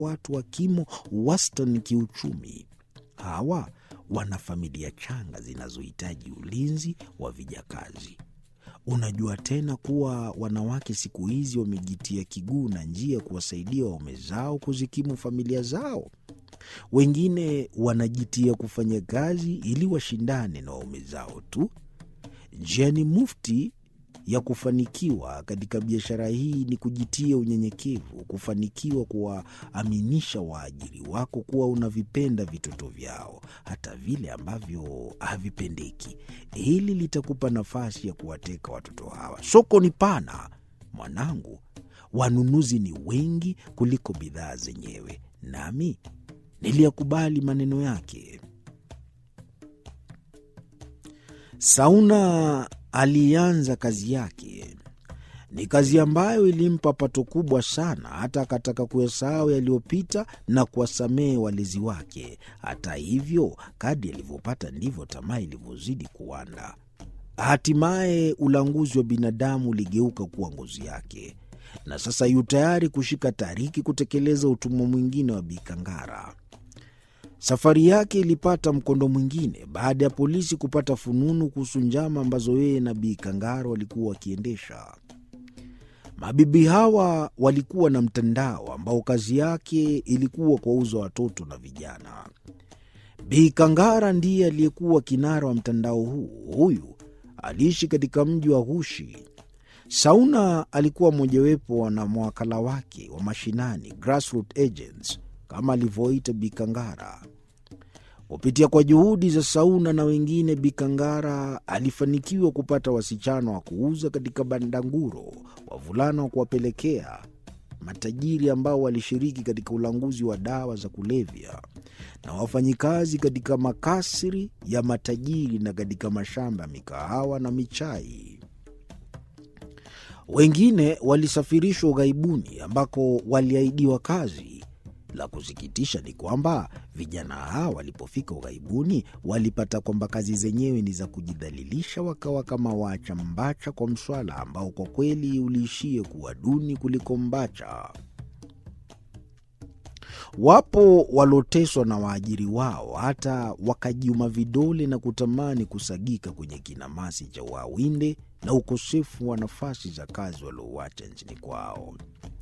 watu wa kimo wastani kiuchumi. Hawa wana familia changa zinazohitaji ulinzi wa vijakazi. Unajua tena kuwa wanawake siku hizi wamejitia kiguu na njia kuwasaidia waume zao kuzikimu familia zao. Wengine wanajitia kufanya kazi ili washindane na waume zao tu. Njia ni mufti ya kufanikiwa katika biashara hii ni kujitia unyenyekevu, kufanikiwa kuwaaminisha waajiri wako kuwa unavipenda vitoto vyao hata vile ambavyo havipendeki. Hili litakupa nafasi ya kuwateka watoto hawa. Soko ni pana mwanangu, wanunuzi ni wengi kuliko bidhaa zenyewe, nami niliyakubali maneno yake. Sauna alianza kazi yake. Ni kazi ambayo ilimpa pato kubwa sana, hata akataka kuyasahau yaliyopita na kuwasamehe walezi wake. Hata hivyo, kadi alivyopata ndivyo tamaa ilivyozidi kuwanda. Hatimaye ulanguzi wa binadamu uligeuka kuwa ngozi yake, na sasa yu tayari kushika tariki kutekeleza utumwa mwingine wa Bikangara. Safari yake ilipata mkondo mwingine baada ya polisi kupata fununu kuhusu njama ambazo yeye na Bi Kangara walikuwa wakiendesha. Mabibi hawa walikuwa na mtandao ambao kazi yake ilikuwa kuwauza watoto na vijana. Bi Kangara ndiye aliyekuwa kinara wa mtandao huu. Huyu aliishi katika mji wa Hushi. Sauna alikuwa mojawapo na mawakala wake wa mashinani, grassroot agents kama alivyoita Bikangara. Kupitia kwa juhudi za Sauna na wengine, Bikangara alifanikiwa kupata wasichana wa kuuza katika bandanguro, wavulana wa kuwapelekea matajiri ambao walishiriki katika ulanguzi wa dawa za kulevya, na wafanyikazi katika makasri ya matajiri na katika mashamba ya mikahawa na michai. Wengine walisafirishwa ughaibuni ambako waliahidiwa kazi. La kusikitisha ni kwamba vijana hawa walipofika ughaibuni walipata kwamba kazi zenyewe ni za kujidhalilisha, wakawa kama waacha mbacha kwa mswala ambao kwa kweli uliishie kuwa duni kuliko mbacha. Wapo waloteswa na waajiri wao hata wakajiuma vidole na kutamani kusagika kwenye kinamasi cha wawinde na ukosefu wa nafasi za kazi waliouacha nchini kwao.